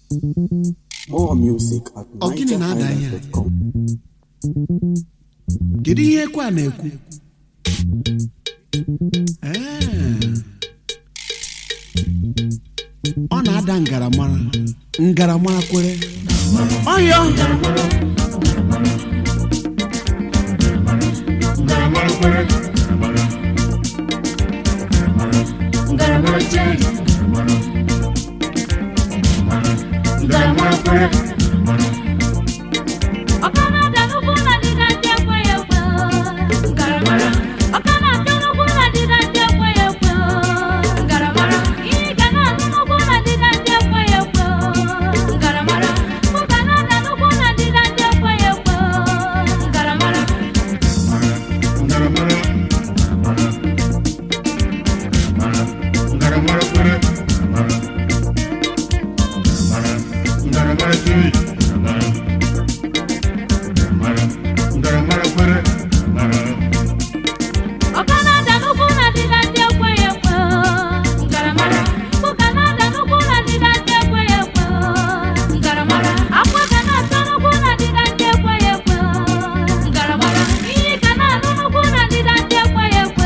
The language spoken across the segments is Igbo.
More music at Ọ gịnị na-ada ihe a? nigerhighlife.com. kedu ihe ekwe a na-ekwu Ee. ọ na-ada ngaramara ngaramara kwere ọyọ ọkana n'ugwu na ndịda ndị ekweghị ekwe ọkana n'ugwu na ndịda ndị ekweghị ekwe ihe ga na-anụ n'ugwu na ndịda ndị ekweghị ekwe ụga na-ada n'ugwu na ndịda ndị ekweghị ekwe ọkana ada n'ugwu na ndịda ndị ekweghị ekwe ụga na-ada n'ugwu na ndịda ndị ekweghị ekwe akwa ga na-ata n'ugwu na ndịda ndị ekweghị ekwe ihe ga na-anụ n'ugwu na ndịda ndị ekweghị ekwe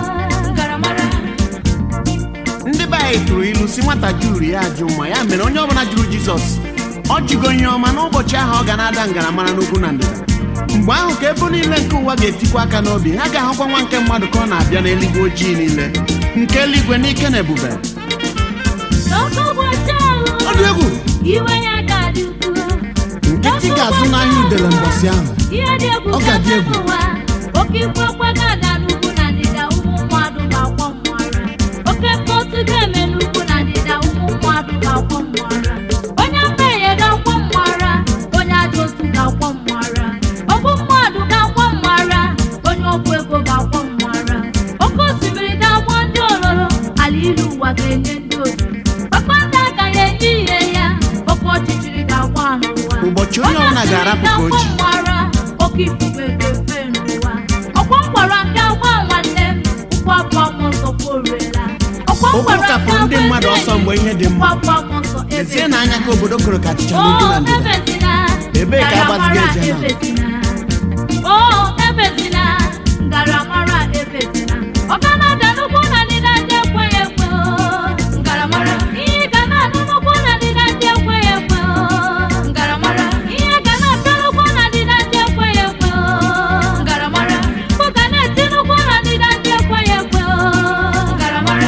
ndị be anyị tụrụ ilu si nwata juru ya ajụ mma ya mere onye ọbụla jụrụ jizọs ọ jụgo ihe ọma n'ụbọchị ahụ ọ ga na-ada ngaramara n'ugwu na ndịda mgbe ahụ ka ebo niile nke ụwa ga-etikwa aka n'obi ha ga-ahụkwa nwa nke mmadụ ka ọ na-abịa n'eluigwe ojii niile nke eluigwe n'ike na ebube n'oge ụbọchị ahụ ọ dị egwu iwe ya ga-adị ukwuu nkịtị ga-azụ n'ahịa udele mbọsị ahụ ihe dị egwu Ọ ga-adị egwu. ụwa oke ikwe okwe ga-ada n'ugwu na ndịda ụmụ mmadụ ga-akwọ mmụara oke mkpọtụ ga-eme n'ugwu na ndịda ụmụ mmadụ ga-akwọ mmụara onye mmehie ga-akwọ mmụara onye ajọ otu ga-akwọ mmụara ọbụ mmadụ ga-akwọ mmụara onye ọgwụ ego ga-akwọ mmụara oke osimiri ga-agbọ ndị ololo ala ilu ụwa ga-enye ndị otu kpakpando agaghị enye ihe ya oke ọchịchịrị ga-agba n'ụwa Ụbọchị onye ọbụla ga-arapụ ka o ji. mara oke ifufe ga-efe n'ụwa ọkwa mgbara nke agba nwanne m ụkwụ abụọ m ọsọ kworela ọkwa Okwu mgbara kapụrụ ndị mmadụ ọsọ mgbe ihe dị mma. ụkwụ abụọ m ọsọ lezie n'anya ka obodo kụrụ ka achịcha n'ugwu na ndịda ebezina Ebee ka agbaziga eje na? ebezina o ebezina ngaramara ebezina ọganada n'ugwu na ndịda ndị ekweghị ekwe o. ngaramara ihe ga na-anụ n'ugwu na ndịda ndị ekweghị ekwe o. ngaramara ihe ga na-ata n'ugwu na ndịda ndị ekweghị ekwe o. ngaramara mkpu ga na-eti n'ugwu na ndịda ndị ekweghị ekwe o. ngaramara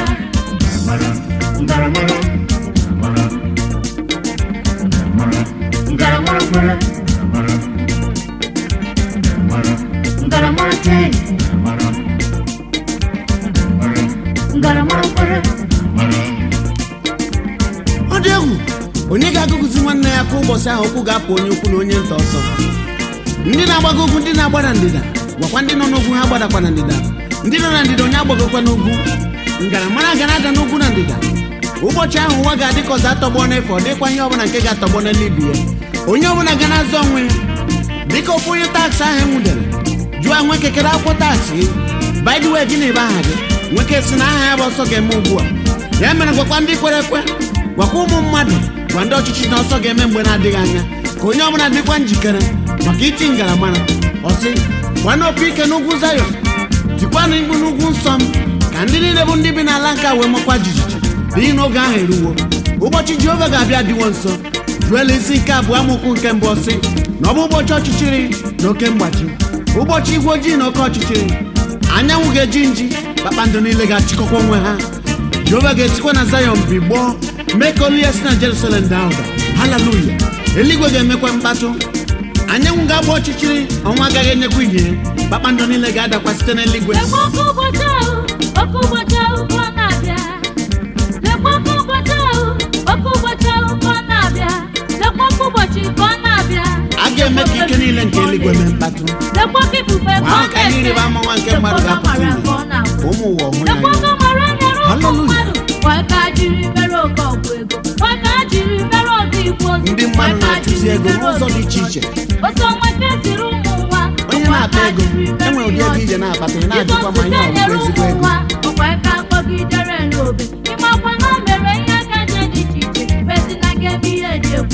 ọ dị egwu onye ga-agụgụzi nwanne ya kwa ụbọchị ahụ ụkwụ ga-apụ onye ukwu na onye nta ọsọ ndị na-agbago ugwu ndị na-agba na ndịda gwakwa ndị nọ n'ugwu ha gbadakwa na ndịda ndị nọ na ndịda onye agbagokwa n'ugwu ngaramara ga na-ada n'ugwu na ndịda ụbọchị ahụ ụwa ga-adị ka ọzọ atọgbọ n'efu ọ dịkwa ihe ọbụla nke ga-atọgbọ n'elu ibi ya onye ọbụla ga na-azọ onwe ya dịka ofu onye taksị ahụ enwudere jụọ nwe kekere akwụkwọ taksị by the way gịnị bụ aha gị nwoke si na aha ya bụ ọsọ ga-eme ugbu a ya mere gwakwa ndị kwere ekwe gwakwa ụmụ mmadụ gwa ndị ọchịchị na ọsọ ga-eme mgbe na-adịghị anya ka onye ọbụla dịkwa njikere maka iti ngaramara ọsị gwana opi ike n'ugwu zayọn tikwanụ mkpu n'ugwu nsọ m ka ndị niile bụ ndị bi n'ala nke a wee makwa jijiji n'ihi na oge ahụ eruwo ụbọchị jehova ga-abịa dịwo nso juela isi nke abụọ amụkwu nke mbụ ọsị na ọ bụ ụbọchị ọchịchịrị na oke mgbachi ụbọchị igwe ojii na oke ọchịchịrị anyanwụ ga-eji nji kpakpando niile ga-achịkọkwa onwe ha jehova ga-esikwa na zayọn bigbọọ mee ka olu ya si na jerusalem daa ụda haleluya eluigwe ga-emekwa mkpatụ anyanwụ ga-agba ọchịchịrị ọnwa agaghị enyekwa ihe kpakpando niile ga-adakwa site n'eluigwe lekwa oke ụbọchị ahụ oke ụbọchị ahụ ka ọ na-abịa lekwa oke ụbọchị ahụ oke ụbọchị ahụ ka ọ na-abịa lekwa oke ụbọchị ka ọ na-abịa a ga-eme ka ike niile nke eluigwe mee mkpatụ lekwa oke ifufe ka Ma ọ ahụ ka ihe na-efe ịrịba ama nwa nke mmadụ lekwa ga-apụta ọmara ihe. ka ọ na-agwụ ụmụ ụwa ọhụrụ lekwa anya oke ọmara nyere ụmụ Hallelujah. mmadụ wee ka jiri mere oke ọgwụ ego wee ka jiri mere ọdụ igwe ozi ndị mmadụ wee ka na-achụzi jiri ego mere n'ụzọ dị obi iche iche otu ọnwa ka esiri ụmụ ụwa onye na-akpa ego enwere ụdị ego ije na-akpata ị na-ajụkwa ma ihe ọ bụ ezigbo ego ọkwa ka akpọgidere n'obe ịmakwa na o mere ihe aka je dị iche iche ezi na ga eme ihe eji egwu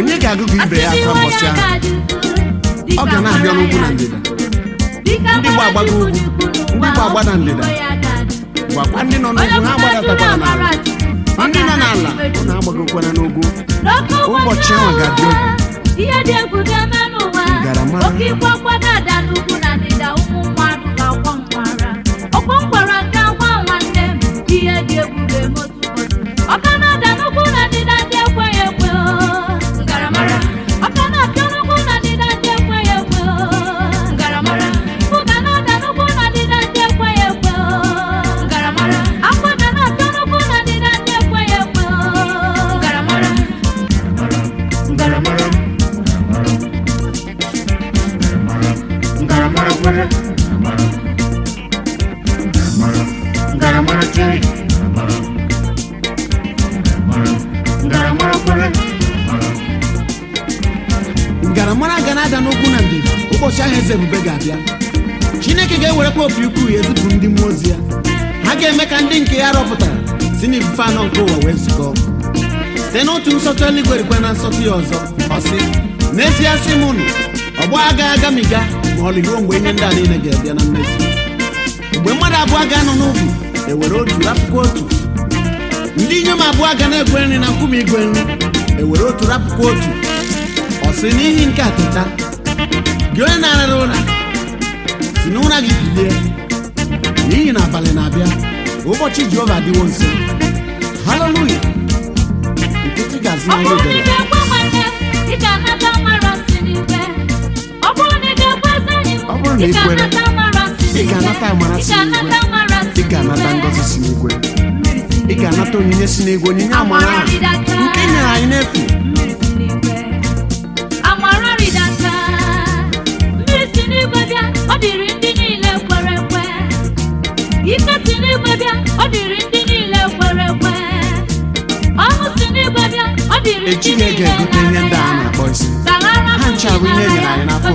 onye ga-agụgụ ibe ya aka mbọsị ahụ ọ ga na-abịa n'ugwu na ndịda ndị gba agbago ugwu ndị gba agbada ndịda gwakwa ndị nọ n'ugwu ha gbadatakwara n'ala ndị nọ n'ala ọ na-agbagokwana n'ugwu ụbọchị ahụ ga-adị egwu ihe dị egwu ga-eme n'ụwa Ngarama. oke ikwe ọkwado ada n'ugwu na ndịda ụmụ mmadụ ga-akwọ mgbara ọkwọ mgbara nke nwa nwanne m ihe dị egwu ga-eme otu ụbọchị ọka na-ada n'ugwu na ndịda ndị ekweghị ekwe o. ngaramara ọka na-apịa n'ugwu na ndịda ndị ekweghị ekwe o. ngaramara mkpu ga na-ada n'ugwu na ndịda ndị ekweghị ekwe o. ngaramara akwa ga na-apịa n'ugwu na ndịda ndị ekweghị ekwe o. ngaramara ngaramara ngaramara kwere ngaramara chere ngaramara kwere ngaramara ga na-ada n'ugwu na ndịda ụbọchị ahụ eze ebube ga-abịa chineke ga-ewerekwa opi ukwu ya ezipụ ndị mmụọ ozi ya ha ga-eme ka ndị nke ya rọpụtara si n'ifufe anọ nke ụwa wee zukọ site n'otu nsọtụ eluigwe rikwe na nsọtụ ya ọzọ ọ sị n'ezie sị m unu ọgbọ agaghị agamiga ma ọ ruo mgbe ihe ndị a niile ga-abịa na mmezu mgbe mmadụ abụọ ga-anọ n'ubi ewere otu rapụkwa otu ndị inyom abụọ ga na-egwe nri na nkume igwe nri ewere otu rapụkwa otu ọ sị n'ihi nke a teta gị onye na-arara ụra si n'ụra gị bilie n'ihi na abalị na-abịa ụbọchị jehova adịwo nso haleluya nkịtị ga-azụ ọ na bụrụ na ị ihe ga-ekwe nwanne ị ga-anata mara si n'igwe ọ bụrụ na ị ga-ekwe ezi enyi m Ọ bụrụ na ị ị kwere, ga-anata amara si ị n'igwe. ga-anata amara Ị si n'igwe. ga-anata amara si ị ga-anata n'igwe. ngọzi si n'igwe Mmiri si ị ga-anata onyinye si n'igwe onyinye amara Amara ahụ rịdata. nke ị nyere anyị n'efu Mmiri si n'igwe. Amara rịdata. Mmiri si n'igwe bịa ọ dịrị ndị niile kwere ekwe ike si n'igwe bịa ọ dịrị ndị niile kwere ekwe ọṅụ si n'igwe bịa ọ dịrị ndị echi niile ga-ege egote ihe ndị a na-arịa. na-akpọ isi Saghara Ha ncha bụ ihe e nyere anyị n'afọ.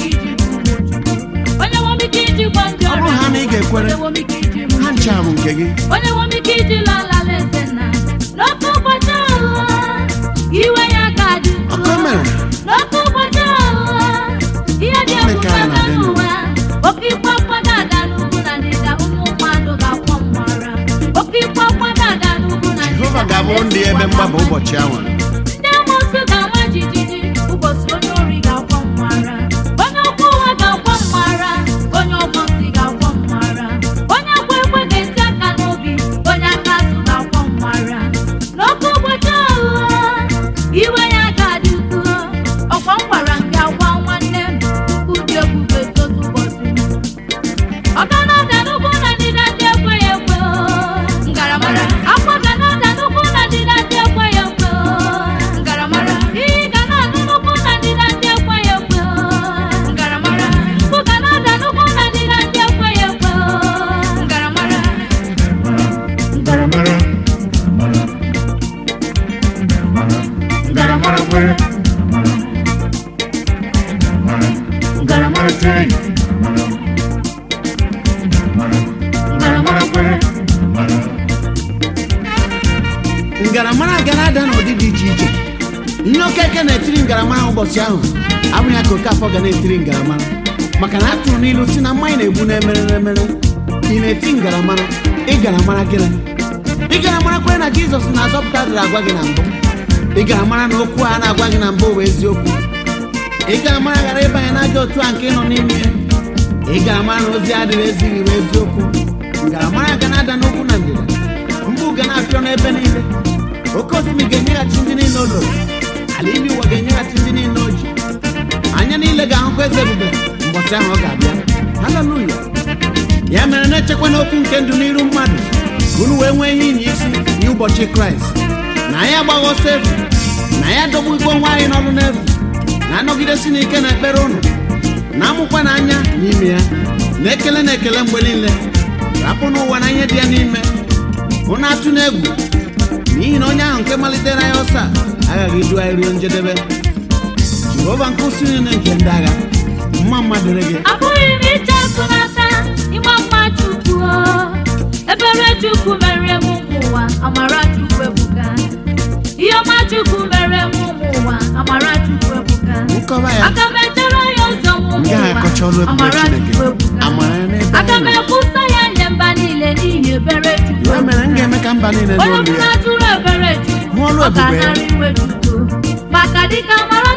onye nwe m ike iji gwa ndị Ọ bụrụ ọrịa ha na ị ga-ekwere, onye nwe m ike iji mụ ha ncha bụ nke gị onye nwe m ike iji lalala eze nna n'otu ụbọchị ahụ iwe ya ga-adị Ọkọ mere. n'otu ụbọchị ahụ ihe dị Gịnị egwu ka anyị ga-aga na-adị ndụ? n'ụwa oke ikpe ọkwa ga-ada n'ugwu na ndịda ụmụ mmadụ ga-akwọ mmara oke ikpe ọkwa ga-ada n'ugwu na ndịda jehova ga-abụrụ ndị ebe mgbaba ụbọchị ahụ ndị amoosu ga-ama jijiji ụbọchị onye ori ga-akwọ mmara onye ọkwọ ụwa ga-akwọ mmara onye ọgbọ ntị ga-akwọ mmara onye akwa ekwe ga-esi aka n'obi onye aka azụ ga-akwọ mmara n'oke ụbọchị ahụ iwe ya ga-adị ukwuu ọkwa m gwara nke agwa nwanne m tupu dị egwu ga-etotu ụbọchị ọ ga na-ada n'ugwu na ndịda ndị ekweghị ekwe o. ngaramara akwa ga na-ada n'ugwu na ndịda ndị ekweghị ekwe o. ngaramara iyi ga na-adị n'ugwu na ndịda ndị ekweghị ekwe o. ngaramara mkpu ga na-ada n'ugwu na ndịda ndị ekweghị ekwe o. ngaramara ngaramara ngaramara kwere ngaramara chere ngaramara kwere ngaramara ga na-ada n'ụdị dị iche iche ihe okeke na-etiri ngaramara ụbọchị ahụ abụghị ya ka oke afọ ga na-etiri ngaramara maka na a tụrụ n'ilu si na mmanya na-egbu na-emere emere ị na-eti ngaramara ịgaramara gịnị ịgaramara kwere na jizọs na-azọpụta dịrị agwa gị na mbụ ịgaramara na okwu a na-agwa gị na mbụ bụ eziokwu ịgaramara ghara ịbanye n'ajọ otu a nke ị nọ n'ime ya ịgaramara na ozi adịrị ezighị bụ eziokwu ngaramara ga na-ada n'okwu na ndịda mgbu ga na-apịọ n'ebe niile oke osimiri ga-enyeghachi ndị niile o loro ala ime ụwa ga-enyeghachi ndị niile o ji anya niile ga-ahụkwa eze ebube mbọchị ahụ ọ ga-abịa haleluya ya mere na-echekwa n'okwu nke ndụ n'iru mmadụ ka unu wee nwee ihe inye isi n'ụbọchị kraịst na anyị agbaghị ọsọ efu na anyị adọgbugo nwa anyị n'ọrụ n'efu na-anọgidesi n'ike na ekpere ụnụ na-amụkwa n'anya n'ime ya na ekele na ekele mgbe niile rapụ n'ụwa na ihe dị ya n'ime ụnụ atụ n'egwu n'ihi na onye ahụ nke malitere anyị ọsọ a aghaghị idu anyị ruo njedebe jehova nke usi niile nke ndị agha mma mma dịrị gị abụghị m iche atụnata ịma mma chukwu o. ebere chukwu mere m ụmụ ụwa amara chukwu ebuka ihe ọma chukwu mere m ụmụ ụwa ụwa amara chukwu ebuka nkọwa ya aga m echere ya ụzọ m ụmụ m gaghị ụwa akọcha ọrụ ebube amara chineke chukwu ebuka amara ya n'ebe aga m anyị nọ ekwusa ya nye mba niile n'ihi ebere chukwu ya mere m ga-eme ka mba niile onye n'olu ọbụla ya jụrụ ebere chukwu Hụ ọrụ ọ ebube ya. ga-anara iwe chukwu maka dịka amara